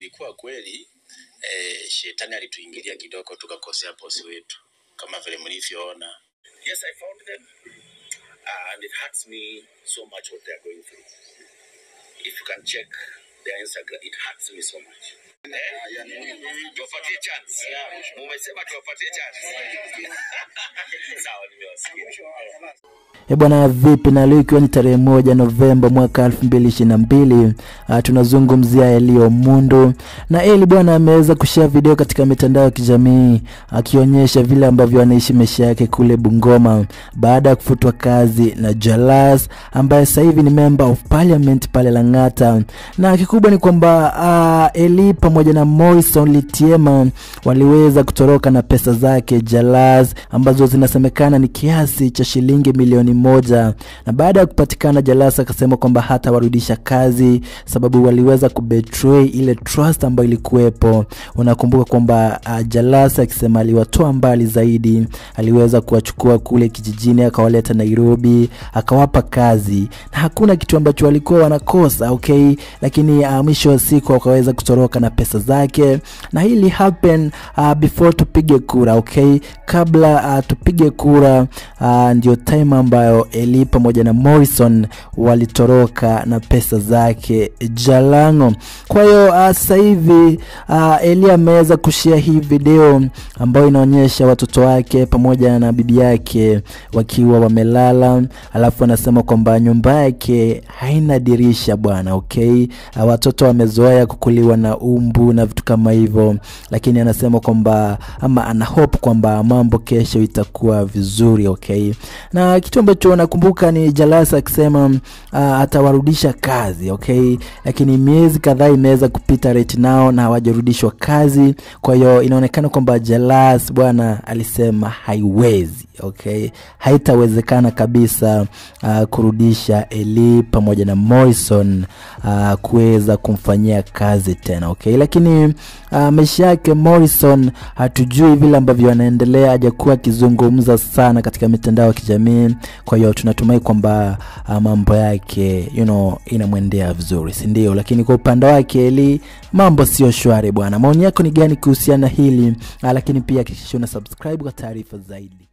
Ilikuwa kweli eh, shetani alituingilia kidogo tukakosea bosi wetu kama vile mlivyoona. Yes, I found them. Uh, and it hurts me so much what they're going through. If you can check their Instagram, it hurts me so much. Eh? Tuwapatie chance. Mumesema tuwapatie chance. Sawa, nimewasikia. E bwana, vipi na leo ikiwa ni tarehe moja Novemba mwaka elfu mbili ishirini na mbili tunazungumzia Elio Mundu na Eli bwana ameweza kushare video katika mitandao ya kijamii akionyesha vile ambavyo anaishi maisha yake kule Bungoma baada ya kufutwa kazi na Jalas ambaye sasa hivi ni member of parliament pale Lang'ata, na kikubwa ni kwamba uh, Eli pamoja na Morrison Litiema waliweza kutoroka na pesa zake Jalas ambazo zinasemekana ni kiasi cha shilingi milioni moja na baada ya kupatikana Jalas akasema kwamba hatawarudisha kazi sababu waliweza kubetray ile trust ambayo ilikuwepo. Unakumbuka kwamba uh, Jalas akisema aliwatoa mbali zaidi, aliweza kuwachukua kule kijijini akawaleta Nairobi akawapa kazi na hakuna kitu ambacho walikuwa wanakosa okay, lakini uh, mwisho wa siku wakaweza kutoroka na pesa zake, na hili happen uh, before tupige kura okay, kabla uh, tupige kura uh, ndio time ambayo Eli pamoja na Morrison walitoroka na pesa zake Jalango. Kwa hiyo uh, sasa hivi uh, Eli ameweza kushare hii video ambayo inaonyesha watoto wake pamoja na bibi yake wakiwa wamelala, alafu anasema kwamba nyumba yake haina dirisha bwana, okay. Uh, watoto wamezoea kukuliwa na umbu na vitu kama hivyo, lakini anasema kwamba ama ana hope kwamba mambo kesho itakuwa vizuri, okay. Na kitu ambacho nakumbuka ni Jalasa akisema uh, atawarudisha kazi okay, lakini miezi kadhaa imeweza kupita right now na hawajarudishwa kazi. Kwa hiyo inaonekana kwamba Jalas bwana alisema haiwezi okay, haitawezekana kabisa uh, kurudisha Eli pamoja na Morrison uh, kuweza kumfanyia kazi tena okay, lakini uh, maisha yake Morrison hatujui vile ambavyo anaendelea, hajakuwa akizungumza sana katika mitandao ya kijamii. Kwa hiyo tunatumai kwamba uh, mambo yake you know, inamwendea vizuri, si ndio? Lakini kwa upande wake Eli mambo sio shwari bwana. Maoni yako ni gani kuhusiana hili? Uh, lakini pia hakikisha una subscribe kwa taarifa zaidi.